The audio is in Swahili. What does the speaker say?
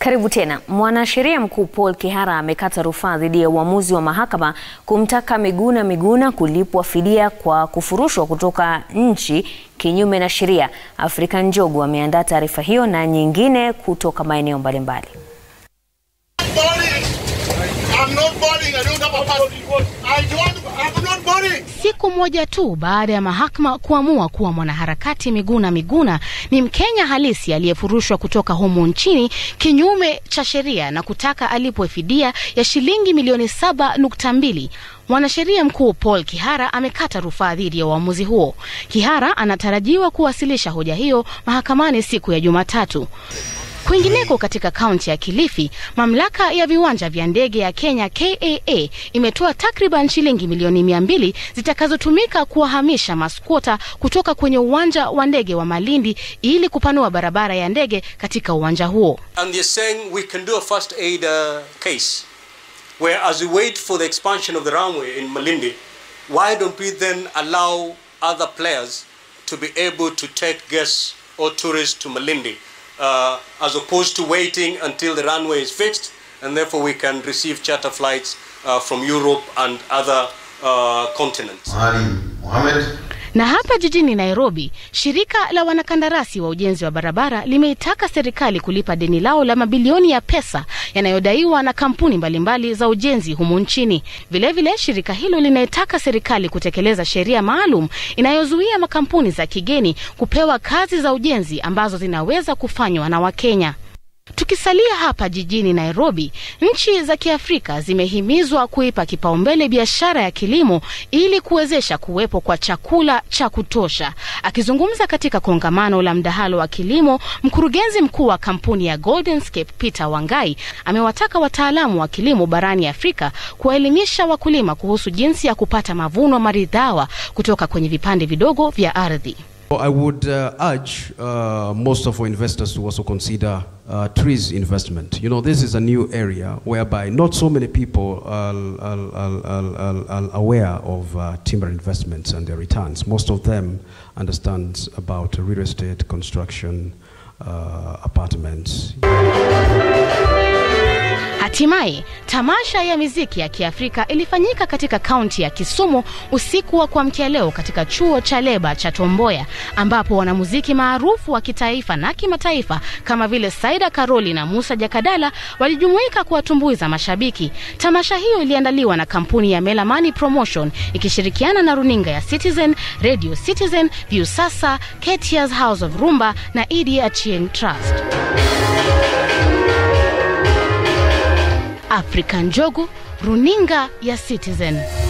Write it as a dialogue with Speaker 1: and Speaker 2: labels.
Speaker 1: Karibu tena. Mwanasheria mkuu Paul Kihara amekata rufaa dhidi ya uamuzi wa mahakama kumtaka Miguna Miguna kulipwa fidia kwa kufurushwa kutoka nchi kinyume na sheria. Afrika Njogu ameandaa taarifa hiyo na nyingine kutoka maeneo mbalimbali.
Speaker 2: Siku moja tu baada ya mahakama kuamua kuwa mwanaharakati Miguna Miguna ni Mkenya halisi aliyefurushwa kutoka humu nchini kinyume cha sheria na kutaka alipwe fidia ya shilingi milioni saba nukta mbili. Mwanasheria mkuu Paul Kihara amekata rufaa dhidi ya uamuzi huo. Kihara anatarajiwa kuwasilisha hoja hiyo mahakamani siku ya Jumatatu. Kwingineko katika kaunti ya Kilifi, mamlaka ya viwanja vya ndege ya Kenya KAA imetoa takriban shilingi milioni mia mbili zitakazotumika kuwahamisha maskwota kutoka kwenye uwanja wa ndege wa Malindi ili kupanua barabara ya ndege katika uwanja huo.
Speaker 3: And they're saying we can do a first aid uh, case where as we wait for the expansion of the runway in Malindi, why don't we then allow other players to be able to take guests or tourists to Malindi? uh, as opposed to waiting until the runway is fixed and therefore we can receive charter flights uh, from Europe and other uh, continents.
Speaker 4: Mohamed.
Speaker 2: Na hapa jijini Nairobi, shirika la wanakandarasi wa ujenzi wa barabara limeitaka serikali kulipa deni lao la mabilioni ya pesa yanayodaiwa na kampuni mbalimbali za ujenzi humu nchini. Vilevile vile, shirika hilo linaitaka serikali kutekeleza sheria maalum inayozuia makampuni za kigeni kupewa kazi za ujenzi ambazo zinaweza kufanywa na Wakenya. Tukisalia hapa jijini Nairobi, nchi za Kiafrika zimehimizwa kuipa kipaumbele biashara ya kilimo ili kuwezesha kuwepo kwa chakula cha kutosha. Akizungumza katika kongamano la mdahalo wa kilimo, mkurugenzi mkuu wa kampuni ya Golden Scape Peter Wangai amewataka wataalamu wa kilimo barani Afrika kuwaelimisha wakulima kuhusu jinsi ya kupata mavuno maridhawa kutoka kwenye vipande vidogo vya ardhi.
Speaker 5: I would uh, urge uh, most of our investors to also consider uh, trees investment. You know, this is a new area whereby not so many people are, are, are, are, are aware of uh, timber investments and their returns. Most of them understand about real estate, construction, uh, apartments.
Speaker 2: Hatimaye tamasha ya miziki ya Kiafrika ilifanyika katika kaunti ya Kisumu usiku wa kuamkia leo katika chuo cha leba cha Tomboya, ambapo wanamuziki maarufu wa kitaifa na kimataifa kama vile Saida Karoli na Musa Jakadala walijumuika kuwatumbuiza mashabiki. Tamasha hiyo iliandaliwa na kampuni ya Melamani Promotion ikishirikiana na runinga ya Citizen, Radio Citizen, Viusasa, Ketias House of Rumba na Idi Achieng Trust. Afrika Njogu, runinga ya Citizen.